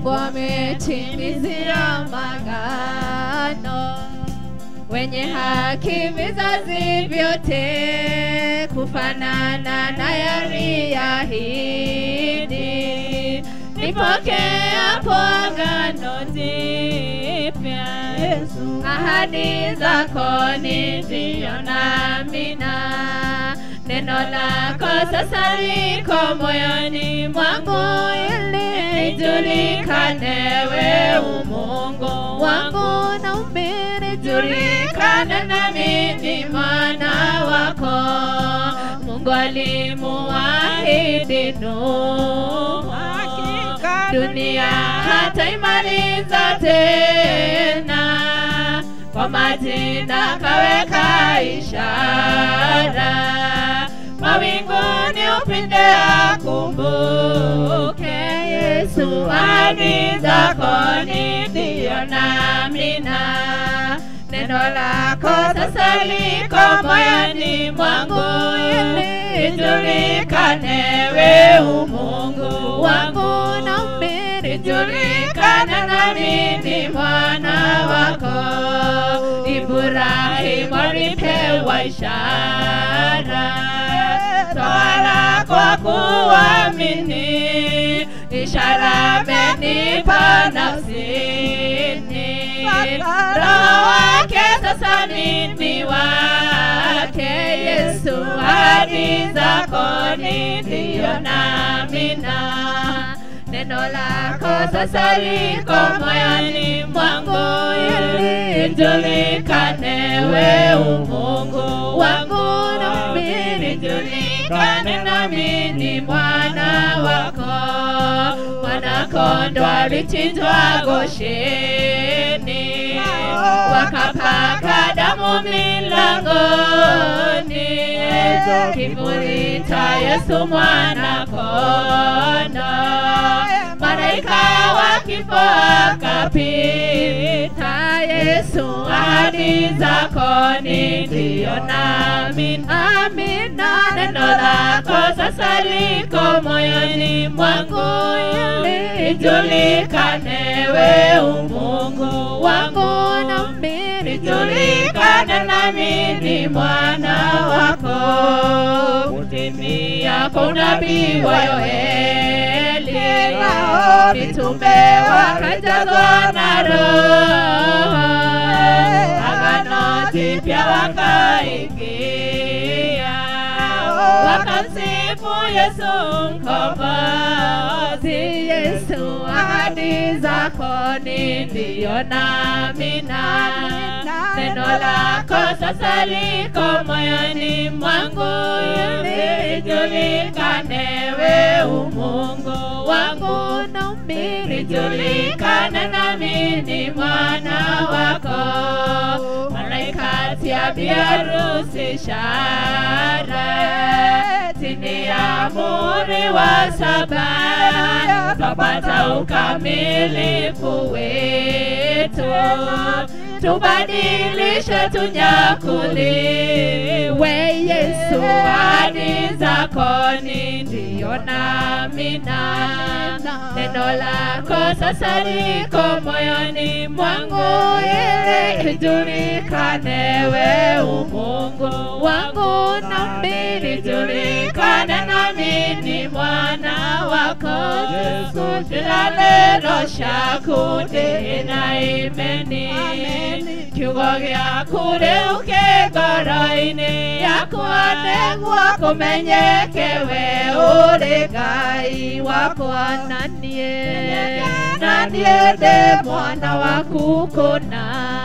Mungu ametimizia magano wenye haki vizazi vyote kufanana na yaliahidi nipokeapo agano jipya ahadi zako ni ndio na amina neno lako sasa liko moyoni mwangu ili nijulikane we umungu wangu na umbiri julikane nami ni mwana wako mungu alimuahidi Nuhu dunia hataimaliza tena kwa majina kaweka ishara mawinguni upinde akumbuke Yesu ahadi zako ni ndio na amina neno lako sasa liko moyoni mwangu ili ijulikane we umungu wangu na umbiri julikane nami ni mwana wako Ibrahimu alipewa ishara twala kwa kuamini ishara amenipa nafsini roho wake sasa mimi wake Yesu ahadi zako ni ndio na amina neno lako sasa liko moyoni mwangu ili ijulikane we umungu wangu na mbili julikane nami ni mwana wako mwana kondo alichinjwa Gosheni wakapaka damu milangoni kivuli cha Yesu mwana kondo malaika wa kifo akapita Yesu ahadi zako ni ndio nami amina neno lako sasa liko moyoni mwangu ili ijulikane we umungu wangu na mbili julikane nami ni mwana wako kutimia kwa unabii wa Yoeli mitume wakajazwa na roho agano jipya wakaingia wakamsifu Yesu mkombozi Yesu ahadi zako ni ndio na amina neno lako sasa liko moyoni mwangu ili ijulikane we umungu wangu na umbili julikane nami ni mwana wako malaika tia biharusi shara chini ya muri wa saba twapata ukamilifu wetu tubadilishe tunyakuliwe Yesu ahadi zako ni ndio na amina neno lako sasa liko moyoni mwangu ili ijulikane we umungu wangu na mbili julikane nami ni mwana wako Yesu kila neno shakundi na imeni kiugo gĩaku rĩu kĩngoro-inĩ yakwa nĩguo kũmenyeke we ũrĩ ngai wakwa na niĩ na niĩ ndĩ mwana waku kũna